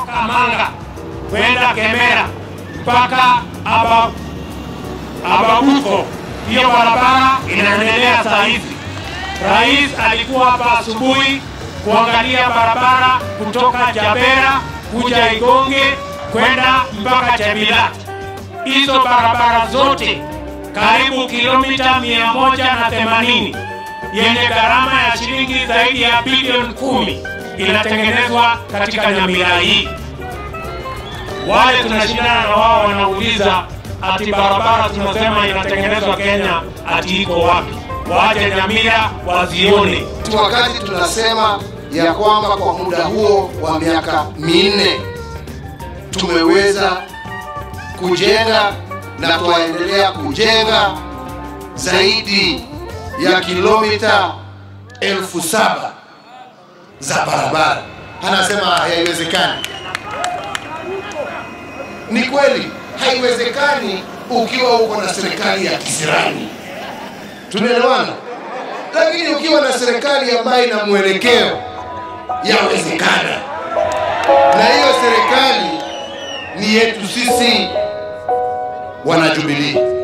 kutoka Manga kwenda Kemera mpaka aba, Ababuko. Hiyo barabara inaendelea saa hizi. Rais alikuwa hapa asubuhi kuangalia barabara kutoka Jabera kuja Igonge kwenda mpaka Chebilat. Hizo barabara zote karibu kilomita mia moja na themanini yenye gharama ya shilingi zaidi ya bilioni kumi inatengenezwa katika Nyamira hii. Wale tunashindana na wao wanauliza ati barabara tunasema inatengenezwa Kenya, ati iko wapi? Waje Nyamira wazione. Wakati tunasema ya kwamba kwa muda huo wa miaka minne tumeweza kujenga na twaendelea kujenga zaidi ya kilomita elfu saba za barabara. Anasema haiwezekani. Ni kweli haiwezekani ukiwa uko na serikali ya kisirani, tunaelewana. Lakini ukiwa na serikali ambayo ina mwelekeo, yawezekana. Na hiyo serikali ni yetu sisi wana Jubilee.